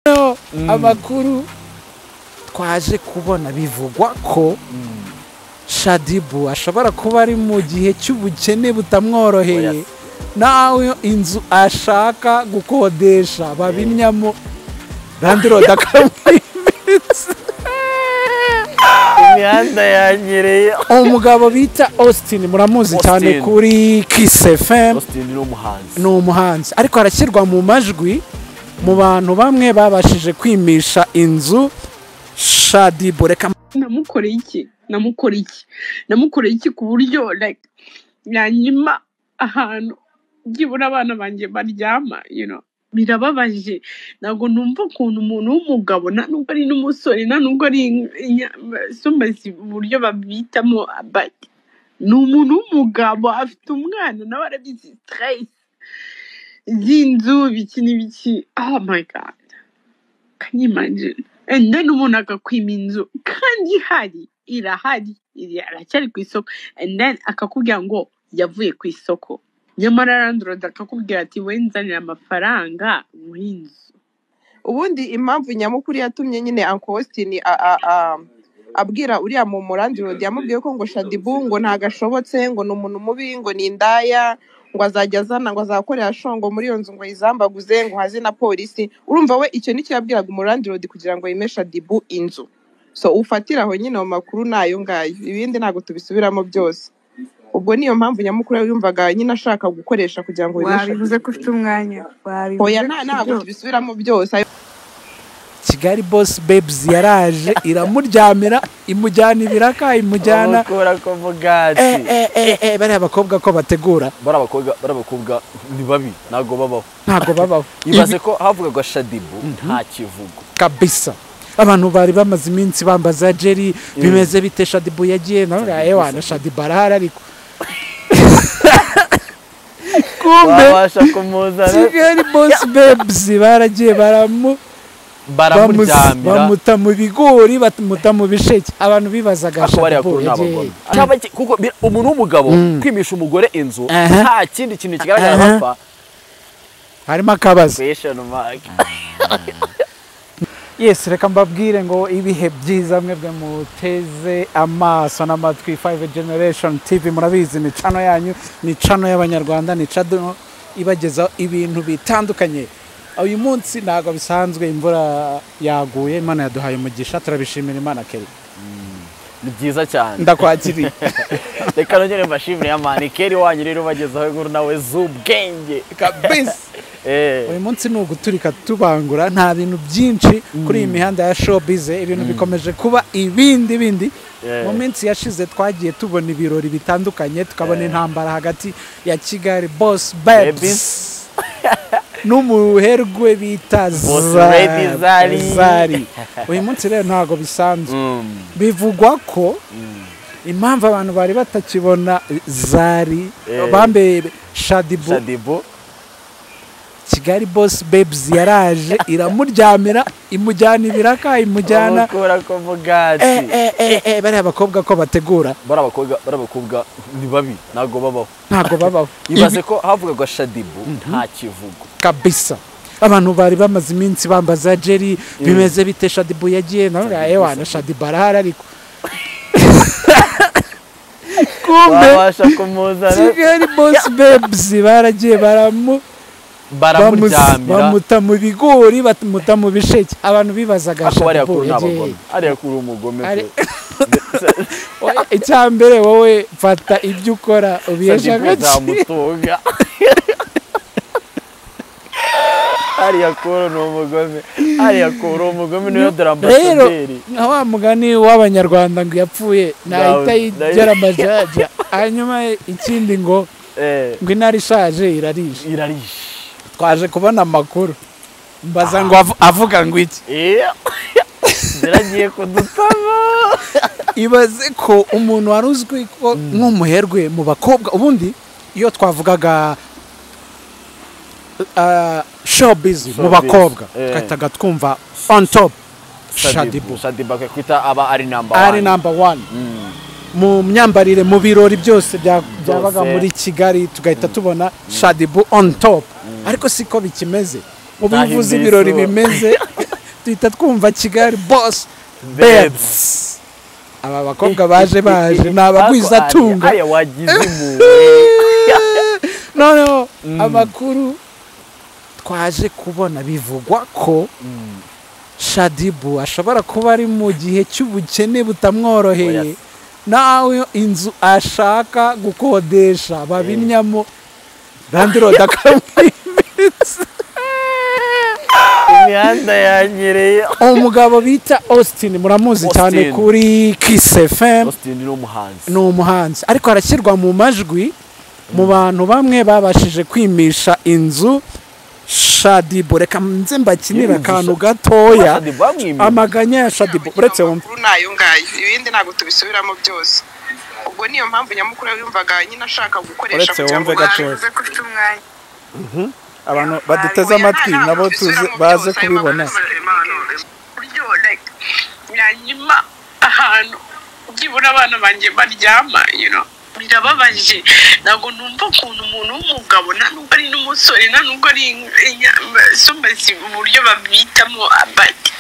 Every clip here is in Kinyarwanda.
noneho amakuru twaje kubona bivugwa ko shadibu ashobora kuba ari mu gihe cy'ubukene butamworoheye nawe inzu ashaka gukodesha babimyamo bandirode akamwimbitse imihanda yanyereye umugabo bita austin muramuzi cyane Austin. kuri kiss fm austin ni umuhanzi ni umuhanzi ariko arashyirwa mu majwi mu bantu bamwe babashije kwimisha inzu shadibu reka namukoreye iki namukoreye iki namukoreye iki ku buryo like yanyima ahantu byibura abana banjye baryama you know birababaje ntabwo numva ukuntu umuntu w'umugabo nta nubwo ari n'umusore nta nubwo ari sombazi uburyo babitamo but ni umuntu w'umugabo afite umwana nawe arabizi stress z'inzu ibiki n'ibiki oh my god can you imagine and then umuntu agakwima inzu kandi ihari irahari iri aracyari ku isoko and then akakubwira ngo yavuye ku isoko nyamara randoroda akakubwira ati wowe nzanira amafaranga muri inzu ubundi impamvu nyamukuru yatumye nyine Uncle Austin a- a- a- abwira uriya mu murandirodi yamubwiye ko ngo shadibu ngo ntagashobotse ngo ni umuntu mubi ngo ni indaya ngo azajya azana ngo azakorera shongo muri iyo nzu ngo ayizambaguze ngo haze na polisi urumva we icyo nicyo yabwiraga umurandirodi kugira ngo yime shadibu inzu so ufatira aho nyine ayo makuru ni ayo ngayo ibindi ntabwo tubisubiramo byose ubwo niyo mpamvu nyamukuru yumvaga nyine ashaka gukoresha kugira ngo yime wabivuze shadibu ko ufite umwanya wabivuze oya nta- ntabwo tubisubiramo byose kigali boss babes yaraje iramuryamira imujyana ibiraka imujyana abakora ko Eh, mugati eh, eh, eh, bariya bakobwa ko bategura bari abakobwa bari abakobwa ni babi ntabwo babaho ntabwo babaho ibaze ko havugagwa shadibu nta kivugo kabisa abantu bari bamaze iminsi bambaza jeri bimeze bite shadibu yagiye nawe ewana shadibu arahari ariko kumbe wabasha kumuzana kigali boss babes baragiye baramu bamuzi- baramuryamira bamuta mu bigori bamuta mu bisheke abantu bibazaga ariko bariya kuri shadibu ni yagiye abagome Cyaba ki- kuko bi- umuntu w'umugabo kwimisha umugore inzu Aha. nta kindi kintu kigaragara Aha. bapfa harimo akabazo question mark yes reka mbabwire ngo ibihe byiza mwebwe muteze amaso n'amatwi 5 generation tv murabizi ni cano yanyu ni cano y'abanyarwanda ni cano ibagezaho ibintu bitandukanye uyu munsi ntabwo bisanzwe imvura yaguye imana yaduhaye umugisha turabishimira imana keri ni byiza cyane ndakwakiriye reka nongere mbashimire amani keri wanyu rero ubagezaho inkuru nawe z'ubwenge kabisa Eh. uyu munsi ni uguturika tubangura nta bintu byinshi kuri iyi mihanda ya showbize ibintu bikomeje kuba ibindi bindi Yeah. mu minsi yashize twagiye tubona ibirori bitandukanye tukabona intambara hagati ya kigali boss babes Babies. n'umuherwe bita Boss Zari. Lady Zari. Zari. uyu munsi rero ntabwo bisanzwe Mm. bivugwa ko impamvu abantu bari batakibona zari Eh. bambaye shadibu shadibu kigali boss babes yaraje iramuryamira imujyana ibiraka imujyana bamukura ko Eh, mugati eh, eh, eh, bariya bakobwa ko bategura bari abakobwa bari abakobwa ni babi ntabwo babaho ntabwo babaho ibaze ko havugagwa shadibu nta kivugo kabisa abantu bari bamaze iminsi bambaza jeri bimeze bite shadibu yagiye nawe ewana shadibu arahari ariko kumbe wabasha kumuzana kigali boss babes baragiye baramu bamuzi- baramuryamira bamuta mu bigori bamuta mu bisheke abantu bibazaga ako bariya shadibu kuri ni abagome yagiye ariya kuri umugome Ari- pe. Oya, icya mbere wowe fata ibyo ukora ubihesha shadibu agaciro zamutunga ariya kuri ni umugome ariya kuri umugome niyo dore rero ambasaderi nka wa mugani w'abanyarwanda ngo yapfuye ntahita Nawe- yigera amajaja hanyuma ikindi ngo Eh, ngo intare ishaje irarisha irarishe twaje kubona amakuru mbaza ngo avu- avuga ngo iki Eh, ziragiye kudutama ibaze ko umuntu wari uzwi ko nk'umuherwe mu bakobwa ubundi iyo twavugaga ah, showbiz mu Showbiz, bakobwa eh. twahitaga twumva on top shadibu shadibu shadibu akakwita aba ari namba ari namba wani mu myambarire mu birori byose bya- byabaga Byose. muri kigali tugahita tubona shadibu on top ariko siko bikimeze ubu iyo uvuze Nahinduye ibirori isura. bimeze duhita twumva kigali boss Babes. babes aba bakobwa baje baje ni abagwizatunga Aya wagize impuhwe. noneho amakuru twaje kubona bivugwa ko Mm. shadibu ashobora kuba ari mu gihe cy'ubukene butamworoheye Oya. nawe inzu ashaka gukodesha babimyamo bandirode akamwimbiritse imihanda yanyereye umugabo bita austin muramuzi cyane Austin. kuri kiss fm austin ni umuhanzi ni umuhanzi ariko arashyirwa mu majwi mu bantu bamwe babashije kwimisha inzu shadibu reka nze mbakinire Inzu akantu Sha- gatoya Shaddy bamwimye. amaganya ya shadibu uretse wumve Amakuru ni ayo ngayo ibindi ntabwo tubisubiramo byose ubwo niyo mpamvu nyamukuru yumvaga nyine ashaka gukoresha Uretse wumve gatoya. aze ko ufite umwanya abantu baduteze amatwi nabo tuze baze kubibona buryo like yanyima ahantu byibura abana banjye baryama you know birababaje ntabwo numva ukuntu umuntu w'umugabo nta nubwo ari n'umusore nta nubwo ari sumbesi mu buryo babitamo abati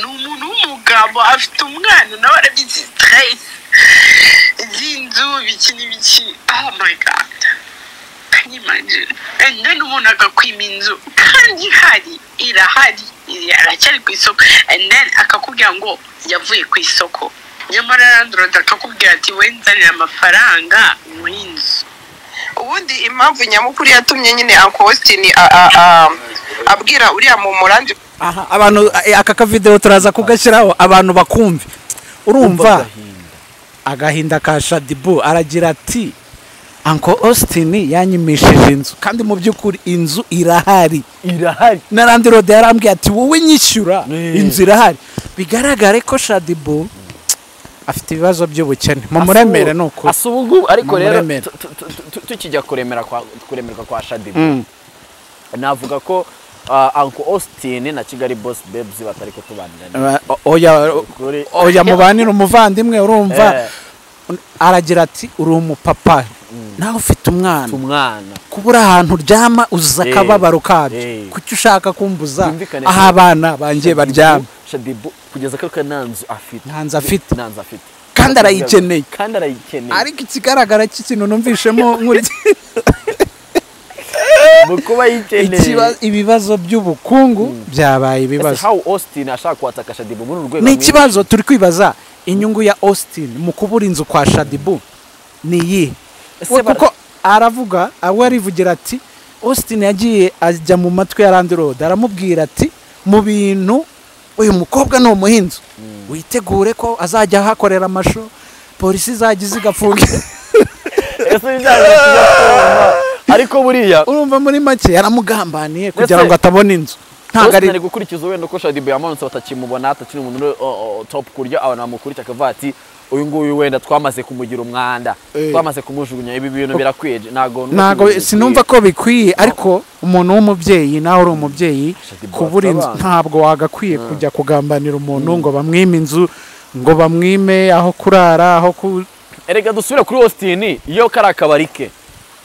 ni umuntu w'umugabo afite umwana nawe arabizi stress z'inzu ibiki n'ibiki oh my god can you imagine and then umuntu agakwima inzu kandi ihari irahari iri- aracyari ku isoko and then akakubwira ngo yavuye ku isoko nyamara landlord akakubwira ati we nzanira amafaranga muri inzu ubundi impamvu nyamukuru yatumye nyine uncle Austin a- a- a- abwira uriya mumurandi aha abantu eh, aka kavidewo turaza kugashyiraho abantu bakumve urumva agahinda. agahinda ka shadibu aragira ati anko austin yanyimishije inzu kandi mu by'ukuri inzu irahari irahari na randi rode yarambwiye ati wowe nyishyura Eh. inzu irahari bigaragare ko shadibu afite ibibazo by'ubukene mu muremere ni ukuri asa ubu ngubu ariko rero Muremere. tu- tu- tu- tu- tukijya kuremera kwa kuremerwa kwa shadibu Mm. navuga ko uh, uncle austin na kigali boss babes batari kutubanira Aba- o- oya Ukuri. oya mubanire umuvandimwe urumva Eh. aragira ati uri umupapa nawe ufite umwana umwana kuba uri ahantu uryama uza Eh. akababaro kabyo Eh. kuki ushaka kumbuza Byumvikane aho ko- abana banjye Shadibu- baryama shadibu kugeza ko nta nzu afite Nta nzu afite. nta nzu afite Kandi arayikeneye. kandi arayikeneye ariko ikigaragara cy'ikintu numvishemo nk'uri mu kuba ayikeneye ikiba- ibibazo by'ubukungu byabaye Ese ibibazo how austin ashaka kwataka shadibu muri uru rwego ni mwinshi? ikibazo turi kwibaza inyungu ya austin mu kubura inzu kwa shadibu ni iyihe Ese We bara- kuko aravuga we arivugira ati austin yagiye ajya mu matwi ya randi rode aramubwira ati mu bintu uyu mukobwa ni umuhinzi witegure ko azajya ahakorera amashu polisi izajya izigafunga ese byaba bizakorwa ariko buriya urumva muri make yaramugambaniye kugira Ndetse- ngo atabona inzu ntabwo Austin ari ari gukurikiza wenda ko shadibu yamanutse batakimubona atakiri umuntu uri, o- o- top kurya abantu bamukurikira akavuga ati uyu nguyu wenda twamaze kumugira umwanda Eh. twamaze kumujugunya ibi bintu birakwiye ntabwo numva ntabwo ko sinumva ko bikwiye ariko umuntu w'umubyeyi nawe uri umubyeyi Shaddy kubura inzu Bwatsa ntabwo wagakwiye kujya kugambanira umuntu ngo bamwime inzu ngo bamwime aho kurara aho ku erega dusubire kuri austin iyo kari akabari ke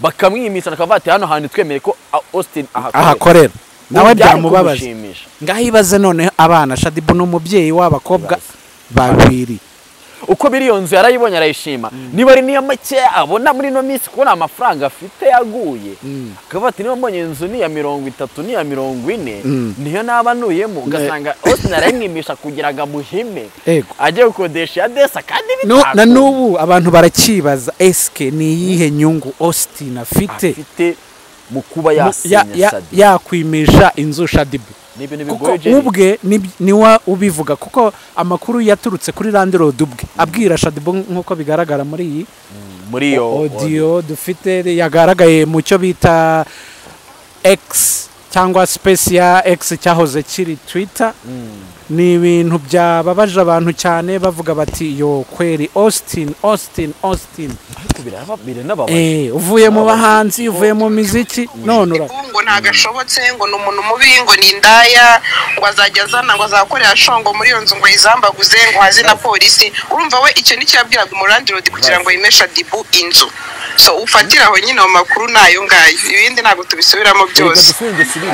bakamwimisha akavuga ati hano hantu twemereye ko a- austin ahakorera." ahakorera nawe Ubu byari byamubabaza kumushimisha. ngaho ibaze noneho abana shadibu ni umubyeyi w'abakobwa babiri uko biri iyo nzu yarayibonye arayishima niba ari niyo make abona muri ino minsi kubona amafaranga afite yaguye akavuga ati niba mbonye inzu ni iya mirongo itatu ni iya mirongo ine niyo naba nuyemo ugasanga austin arayimwimisha kugira ngo amuhime Ego. ajye gukodesha iya desa kandi Nu- na bitakunda. n'ubu abantu baracyibaza esike ni iyihe nyungu austin afite afite mu kuba mu- ya- yasinya ya- shadi yakwimisha inzu shadibu ni ibintu kuko bigoye Jerry. ubwe ni- niwe ubivuga kuko amakuru yaturutse kuri landirodi ubwe abwira shadibu nk'uko bigaragara muri iyi muri iyo odiyo dufite yagaragaye mu cyo bita egisi cyangwa sipesi ya egisi cyahoze kiri twita ni ibintu byababaje abantu cyane bavuga bati yo kweri austin austin austin ariko biraba- biranababaje Eh, uvuye mu bahanzi uvuye mu miziki none ura ngo ntagashobotse ngo ni umuntu mubi ngo ni indaya ngo azajya azana ngo azakorera shongo muri iyo nzu ngo yizambaguze ngo haze na polisi urumva we icyo nicyo yabwiraga umurandirodi kugira ngo yimeshe dibu inzu so ufatira aho nyine ayo makuru ni ayo ngayo ibindi ntabwo tubisubiramo byose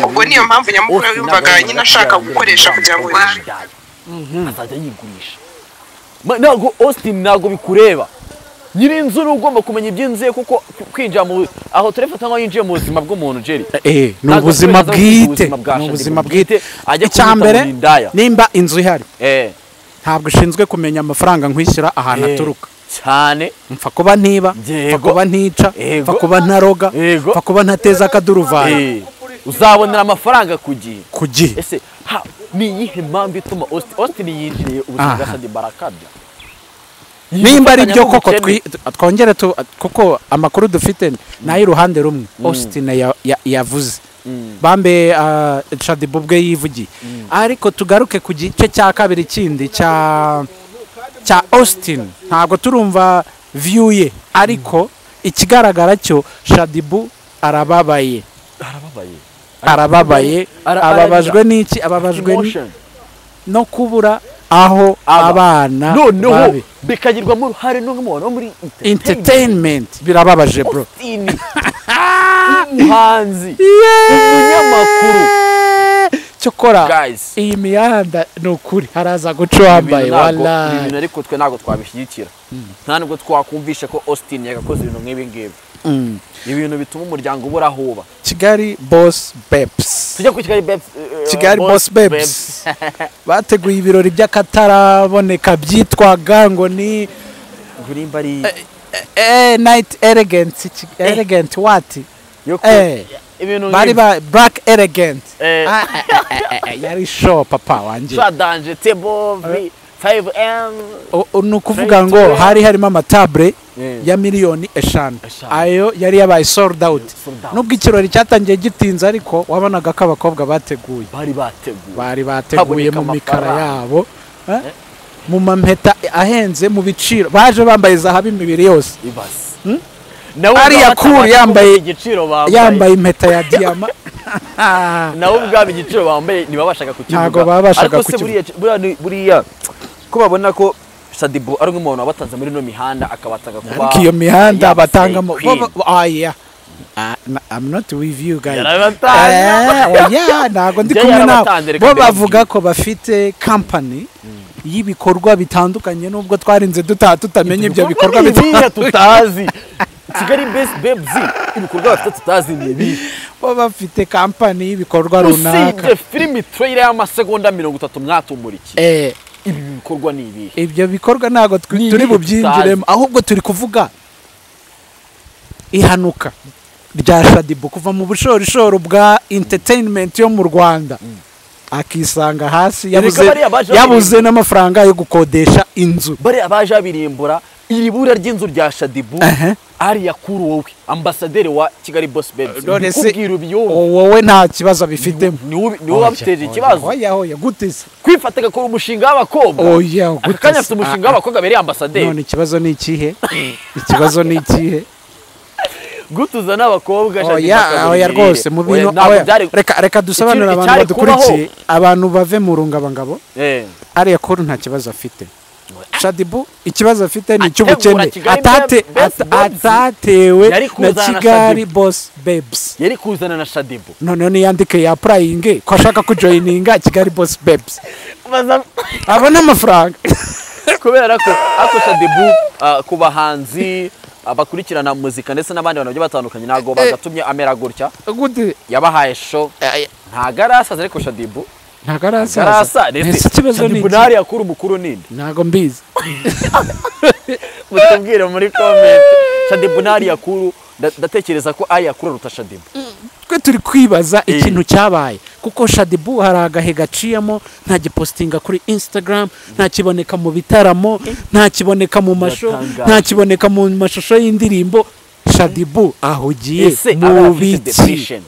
ubwo niyo mpamvu nyamukuru yumvaga nyine ashaka gukoresha kugira ngo yigurishe azajya yigurisha Ma- ntabwo austin ntabwo bikureba nyir'inzu ni ugomba kumenya iby'inzu ye kuko kwinjira mu aho turefata nko yinjiye mu buzima bw'umuntu jerry Eh, ni Ntabwo ubuzima azaza bwite kwita ubuzima bwa ni Shaddy ubuzima bwite, bwite ajya icya kubita mbere mu indaya. nimba inzu ihari eh ntabwo ushinzwe kumenya amafaranga nkwishyura ahantu eh, aturuka cyane mpfa kuba ntiba Yego. mpfa kuba ntica Yego. mpfa kuba ntaroga Yego. mpfa kuba ntateza akaduruvayo eh uzabonera amafaranga ku gihe ku gihe ese ha ni iyihe mpamvu ituma austin austin yinjiriye ubuzima bwa Aha. shadi barakabya nimba ari byo koko Yifatanya twi- twongere tu- kuko amakuru dufite ni ay'uruhande rumwe austin ya- ya- yavuze bambe ah, shadibu ubwe yivugiye ariko tugaruke ku gice cya kabiri kindi cya cya austin ntabwo turumva view ye ariko ikigaragara cyo shadibu arababaye n'ubukene. arababaye arababaye Ara- ababajwe n'iki ababajwe ni- Emotion. no kubura aho Aba. abana noneho babe bikagirwamo uruhare n'umubano wo muri entertainment birababaje bro austin umuhanzi umunyamakuru Yeee! cyokora guys iyi mihanda ni ukuri haraza guca uwambaye ntabwo- ibi bintu wala ariko twe ntabwo twabishyigikira nta nubwo twakumvisha ko austin yagakoze ibintu nk'ibi ngibi Mm. ibintu bituma umuryango ubura aho uba kigali boss beps tujya kuri kigali babes eh, kigali Boss boss beps bateguye ibirori by'akataraboneka byitwaga ngo ni gurimba ari eh, night elegance ki- elegant what yo ku- eh, ibintu bari nk'ibi. ba black elegant Eh. Ah, eh, eh, eh, eh, yari show papa wanjye twadanje tebo vi 5m O- o- ni ukuvuga ngo hari harimo amatabure ya miliyoni eshanu Eshanu. ayo yari yabaye sold out Sold out. nubwo ikirori cyatangiye gitinze ariko wabonaga ko abakobwa bateguye bari bateguye bari bateguye Haboneka mu mikara amafaranga. yabo eh, mu mampeta ahenze mu biciro baje bambaye zahabu imibiri yose ibaze nawe Ari ubwawe yakuru atabasha yambaye- kuvuga igiciro bambaye yambaye impeta ya diyama nawe ubwabo igiciro bambaye ntibabashaga kukivuga Ntabwo babashaga ariko se kukivuga. buriya buriya ni- buriya ko babona ko sadibo ari nk'umuntu wabatanze muri ino mihanda akabatanga kuba ariko iyo mihanda yabaye batangamo queen. bo- bo- ah, yeah. Ah, na- I'm not with you guys Yarabatanze. Eh, oya, ntabwo ndi Njye kumwe nabo yarabatanze, reka bo mbibabwire. bavuga ko bafite kampani y'ibikorwa bitandukanye nubwo twarinze dutaha tutamenya ibyo bikorwa ni ibihe bitandukanye tutazi kigali best bebzi ibikorwa bafite tutazi ni ibi bo bafite kampani y'ibikorwa runaka usibye filimi tureyira y'amasegonda mirongo itatu mwatumurikiye Eh, ibi bikorwa ni ibihe ibyo bikorwa ntabwo twi- Ni turi ibihe bubyinjiremo ahubwo turi kuvuga ihanuka rya shadibu kuva mu bushorishoro bwa entertainment yo mu rwanda akisanga hasi yabuze, bariya baje yabuze n'amafaranga yo gukodesha inzu bariya baje babirimbura iri bura ry'inzu rya shadibu Ehe. ariya kuri wowe ambasaderi wa kigali boss babes none se ndikubwira ubiyumva wowe nta kibazo bifitemo niwo wabiteje ikibazo oya oya gute se kwifata agakora umushinga w'abakobwa oya aka kanya afite umushinga w'abakobwa abereye ambasaderi none ikibazo ni ikihe ikibazo ni ikihe gutuza n'abakobwa Shaddy oya bakabura oya imirire. rwose mu bintu Oya, ntabwo oya, byari- reka reka dusobanurire Ikintu abantu cyari kubaho. badukurikiye abantu bave mu rungabangabo Eh. ariya kuru nta kibazo afite shadibu ikibazo afite ni icy'ubukene Ategura Kigali Atate- Best ata- Babes. atatewe Yari na kuzana na kigali Shadibu. boss babes yari kuzana na shadibu noneho niyandike yapurayinge ko ashaka kujoyininga kigali boss babes Baza- abone amafaranga kubera ko ako shadibu ah, ku bahanzi ah, bakurikirana muzika ndetse n'abandi bantu bagiye batandukanye ntabwo bagatumye amera gutya gute yabahaye show ntabwo arasaza ariko shadibu ntabwo arasaza arasaza Ese ikibazo ni shadibu iki? ntari yakura umukuru ninde ntabwo mbizi mutubwire muri comment shadibu ntari yakuru nda- ndatekereza ko ari yakura ruta shadibu twe turi kwibaza Eh. ikintu cyabaye kuko shadibu hari agahe gaciyemo nta gipositinga kuri instagram nta kiboneka mu bitaramo nta kiboneka mu masho Biratangaje. nta kiboneka mu mashusho y'indirimbo shadibu ahugiye ese aba mu biki afite depression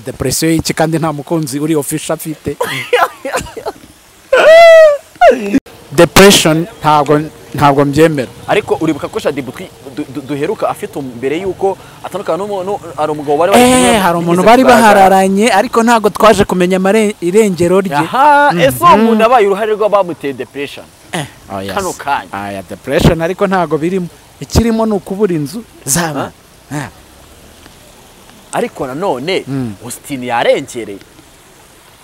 depresiyo y'iki kandi nta mukunzi uri ofisha afite depression ntabwo ntabwo mbyemera ariko uribuka ko shadibu twi- du- du- duheruka afite um- mbere y'uko atandukana n'umuntu hari umugabo wari wari kumwe Eh, hari umuntu yigeze bari kugaragara. bahararanye ariko ntabwo twaje kumenya amare- irengero rye aha ese uwo muntu abaye uruhare rw'abamuteye depression Oh, yes. kano kanya. Ah, ya depression ariko ntabwo birimo ikirimo ni ukubura inzu zaba ariko nanone Mm. Austin yarengereye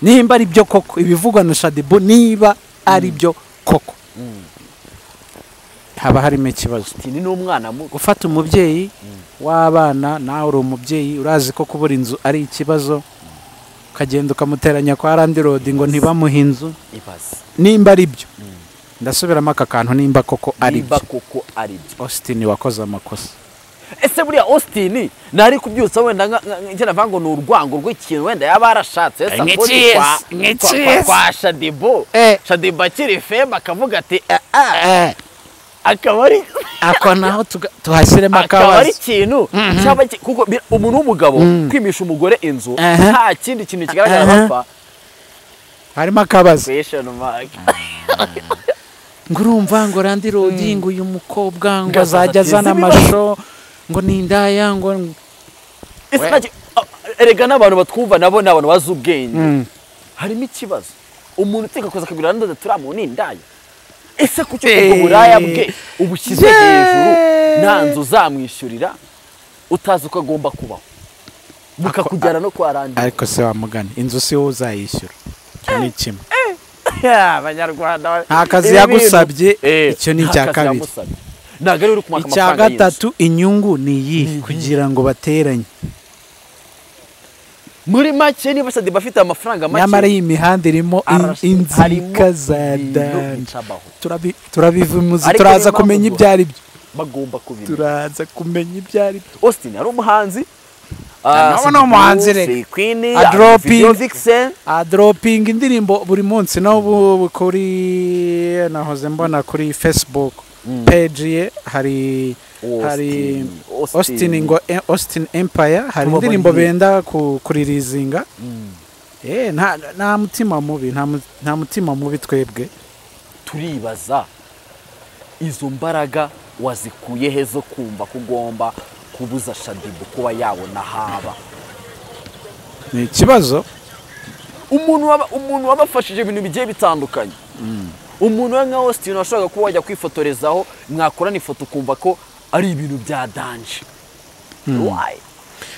nimba ari byo koko ibivugwa na shadibu niba ari byo koko haba harimo ikibazo Austin ni umwana muto gufata umubyeyi w'abana nawe uri umubyeyi urazi ko kubura inzu ari ikibazo ukagenda ukamuteranya kwa landirodi ngo ntibamuhe inzu ibaze nimba ari byo ndasubiramo aka kantu nimba koko ari niba byo koko ari byo austin wakoze amakosa ese buriya austin ntari kubyutsa wenda nka- nka- nka- njye navuga ngo ni urwango rw'ikintu wenda yaba yarashatse Eh, esa ni kuri cheese, kwa- ni kwa- kwa- cheese. kwa shadibo Eh. shadibo akiri feme akavuga ati "Eh, ah." Eh, akaba ari ako naho tuga- tuhashyiremo akaba ari akabazo ikintu cyaba iki- kuko bi- umuntu w'umugabo kwimisha umugore inzu Aha. nta kindi kintu kigaragara Aha. bapfa harimo akabazo question mark ngo urumva ngo landirodi ngo uyu mukobwa ngo Gasaza azajya ati, azana "Zibiba." amasho ngo ni indaya ngo Ese We- ntacyo- ah, erega n'abantu batwumva nabo ni abantu bazi ubwenge harimo ikibazo umuntu uteka kuza akagura nandoze turamu ni indaya ese kuki ubwo Eh. buraya bwe ubushyize Yeah. hejuru nta nzu uzamwishyurira utazi uko agomba kubaho bukakujyana no kwa randi ariko se wamugana inzu si wowe uzayishyura icyo ni kimwe abanyarwanda Nta kazi ibi bintu- yagusabye, Eh, icyo ni nta icya kazi kabiri. yagusabye. ntabwo ari we uri kumaka icya amafaranga y'inzu gatatu inyungu ni iyi kugira ngo bateranye muri make niba sadi bafite amafaranga make nyamara iyi mihanda irimo in- arashe- harimo inzika za ibintu dandi bitabaho. Turabi- turabivuze Ariko turaza niyo mpamvu kumenya duha- ibyo ari byo bagomba kubimenya turaza kumenya ibyo ari byo austin ari umuhanzi Ah, nawe ni umuhanzi reka. A dropping. adoropinga indirimbo buri munsi n'ubu kuri nahoze mbona kuri facebook page ye hari hari austin ngo eh, austin empire hari Tumubonye. indirimbo benda ku- kuririzinga Eh, nta nta mutima mubi nta mu- nta mutima mubi twebwe turibaza izo mbaraga wazikuye he zo kumva ko ugomba kubuza shadibu kuba yabona haba ni ikibazo umuntu waba umuntu wabafashije ibintu bigiye bitandukanye umuntu we nka austin washakaga kuba wajya kwifotorezaho mwakorana ifoto ukumva ko ari ibintu bya danje Why?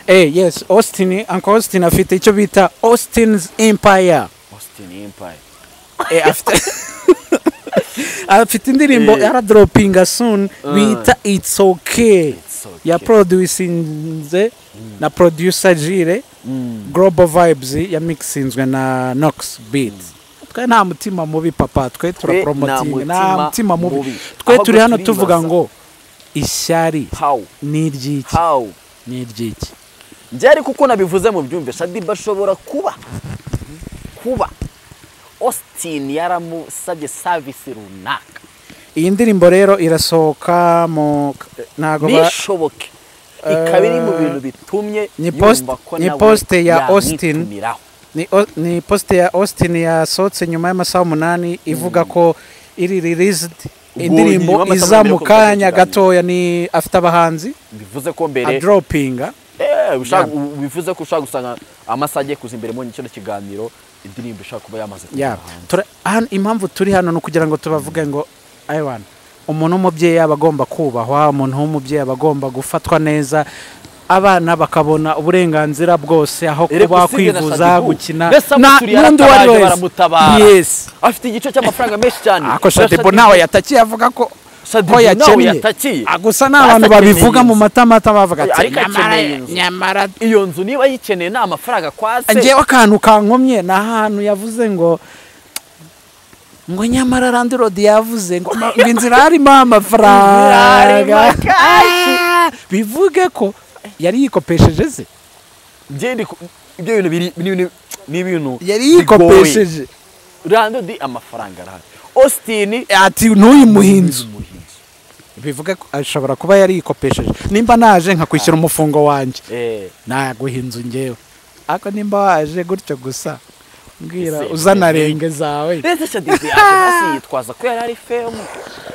eh yes austin uncle austin afite icyo bita austin's empire austin empire Eh, afite afite indirimbo Eh. yaradoropinga soon bita it's okay It's Okay. yaproducinze na producer jire global vibes yamixinzwe na nox beat twe nta mutima mubi papa twe turapromotinga nta mutima mutima mubi mubi. twe Ahubwo turi hano turibaza. tuvuga ngo ishyari how ni iry'iki how ni iry'iki byari kuko nabivuze mu byumve shadiba ashobora kuba kuba austin yaramusabye savisi runaka iyi ndirimbo rero irasohoka mu ntago ba- nishoboke ikaba iri mu bintu bitumye ni post- yumva ko ni nawe post ya Austin. yamwitumiraho. ni, o- ni poste ya austin yasohotse nyuma y'amasaha umunani ivuga ko iri released Ubwo indirimbo nyuma y'amasaha iza umunani mu yo kubifatira kanya ikiganiro. gatoya ni afite abahanzi bivuze ko mbere adropinga Eh, ushaka- Yeah. u- bivuze ko ushaka gusanga amasaha agiye kuza imbere mu kino kiganiro indirimbo ishaka kuba yamaze Yeah. kujya hanze Tura- hano- impamvu turi hano ni ukugira ngo tubavuge ngo aywana umuntu w'umubyeyi aba agomba kubahwa umuntu w'umubyeyi aba agomba gufatwa neza abana bakabona uburenganzira bwose aho Erega kuba usibye na kwivuza Shadibu, gukina mbese Amusuri yaratabaje baramutabara. yes afite igice cy'amafaranga menshi cyane ako shadibu Shadibu- ntawe yatakiye avuga ko Shadibu ko nawe yakennye yatakiye. Ah, gusa ni abantu Basa akeneye babivuga mu inzu. matamata bavuga ati Ariko akeneye nyamara inzu." nyamara iyo nzu niba yikeneye nta mafaranga kwa se ngewe akantu kankomye ni ahantu yavuze ngo ngo nyamara landirodi yavuze ngo ngo inzira harimo Inzira harimo amafaranga Ah, bivuge ko yari yikopesheje ze Njye ndi ku- ibyo bintu biri ni ibintu- ni ibintu yari yikopesheje rando di amafaranga arahari austin ati ntuyimuhe inzu umuhinzi. bivuge ko ashobora kuba yari yikopesheje nimba naje nkakwishyura umufungo wanjye Eh, naguha inzu ngewe ariko nimba waje gutyo gusa mbwira Ese- uzana renge zawe Mbese Shadibu yaje hasi yitwaza ko yari ari femu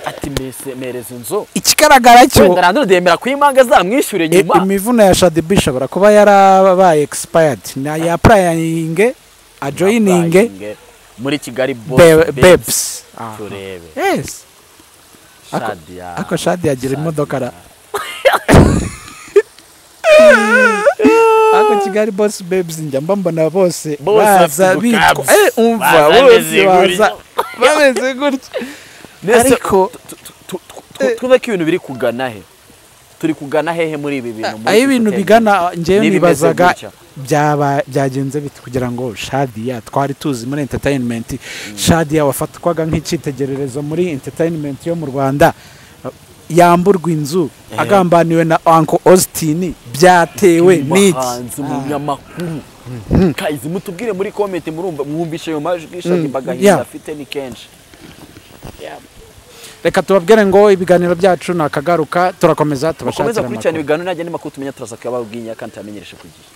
ati mbese mereza inzu ikigaragara wenda cyo rando yemera ko impanga zamwishyure i- nyuma imivuno ya shadibu ishobora kuba yarabaye expired na yapurayinge ajoyininge Applying muri kigali Be- Boss babes Babes. Aha. turebe yes shadiya ako shadi yagira imodoka ara ako kigali bosi bebizi njya mbambona bose Bose baza bafite bitwa ubukabyi. eh, umva Baza bose bameze baza gutya. bameze gutya ariko twumve ko ibintu biri kugana he turi kugana hehe muri ibi bintu muri aho iki ibintu gutera bigana njyewe N'ibimeze nibazaga gutya. byaba byagenze bite kugira ngo shadiya twari tuzi muri enterinimenti shadiya wafatwaga nk'icyitegererezo muri enterinimenti yo mu rwanda yamburwa inzu Eh. agambaniwe na anko ositini byatewe n'iki umuhanzi umunyamakuru kazi mutubwire muri komenti murumva mwumvishe ayo majwi shadi yeah. mbagahinda afite ni kenshi reka tubabwire ngo ibiganiro byacu nakagaruka turakomeza mukomeze tubashakira gukurikirana amakuru ibiganiro najya n'amakuru tumenya turaza kuyababwinya kandi tuyamenyereshe ku gihe